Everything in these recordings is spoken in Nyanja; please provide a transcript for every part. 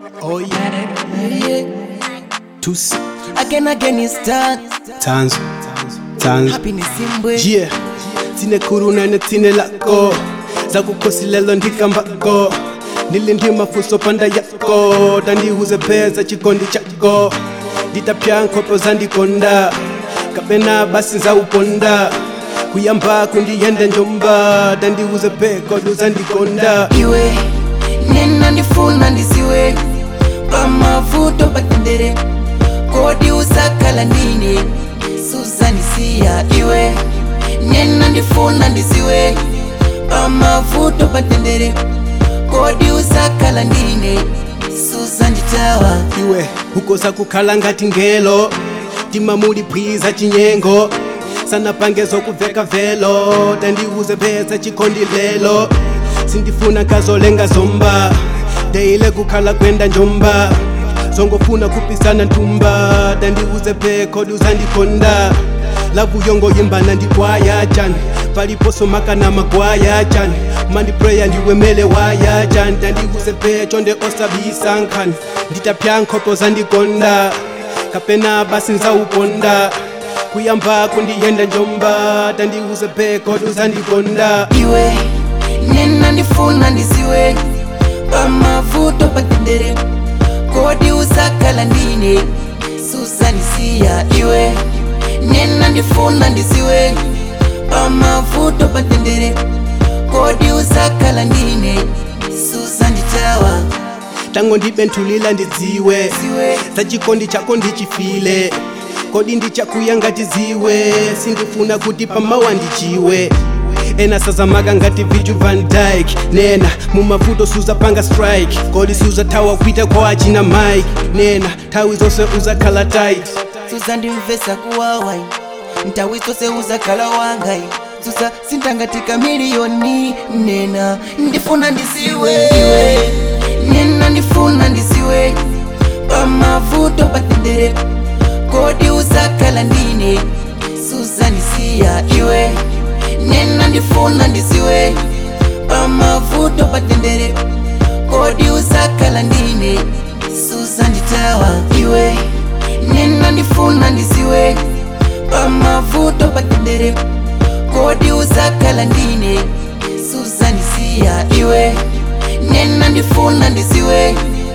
Oh yeah. Yeah. Tusi. Again, again, it's done. Tanzu. Tanzu. Happiness imbwe. Yeah. Tine kuruna ne tine lako. Zakukosi lelo ndikambako. Nilindi mafuso panda yako. Tandihuze pesa chikondi chako. Nditapya nkopo zandikonda. Kapena basi za uponda. Kuyamba kundiyende njomba. Tandihuze peko luzandikonda. Iwe, nena ndifuna ndisiwe. Pamavuto patendere. Kodi usakala ndine. Suzanisiya iwe. Nena ndifuna ndisiwe. Pamavuto patendere. Kodi usakala ndine. Suzanditawa. iwe ukosa kukhala ngati ngelo tima muli phwiza chinyengo sanapange zokuveka velo tandiuze pesa chikondi lelo sindifuna kazolenga zomba deile kukhala kwenda njomba zongofuna kupisana ntumba tandiuze pheko luzandikonda lavuyongo yimbana ndikwaya chani paliposo makana magwaya chani mandipreya ndiwemele waya chani tandiuze phecho nde osabisa nkhani nditapya nkhopo zandikonda kapena basi nzauponda kuyamba kundiyenda njomba tandiuze pheko luzandikonda iwe nena ndifuna ndisiwe pamavuto patendere kodi usakala ndine susanisiya iwe nena ndifuna ndisiwe pamavuto patendere kodi usakala ndine susanditawa tango ndibenthulila ndidziwe siwe za chikondi chako ndichifile kodi ndichakuya ngati ziwe sindifuna kuti pamawa ndichiwe ena sazamaka ngati viju van dyke nena mumavuto suzapanga strike kodi suzathawa kuita kwa achina mike nena nthawi zonse uzakhala tight susandimvesa kuwawai ntawi zonse uzakhala wangai susa sintangatika miliyoni nena ndifuna ndisiwe iwe nena ndifuna ndisiwe pamavuto patendere kodi uzakhala ndine susanisiya iwe nena ndifuna ndisiwe pamavuto patendere kodi uzakhala ndine susanditawa iwe nena ndifuna ndisiwe pamavuto patendere kodi uzakhala ndine susanisiya iwe nena ndifuna ndisiwe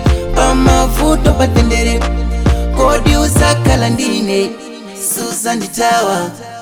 pamavuto patendere kodi uzakhala ndine susanditawa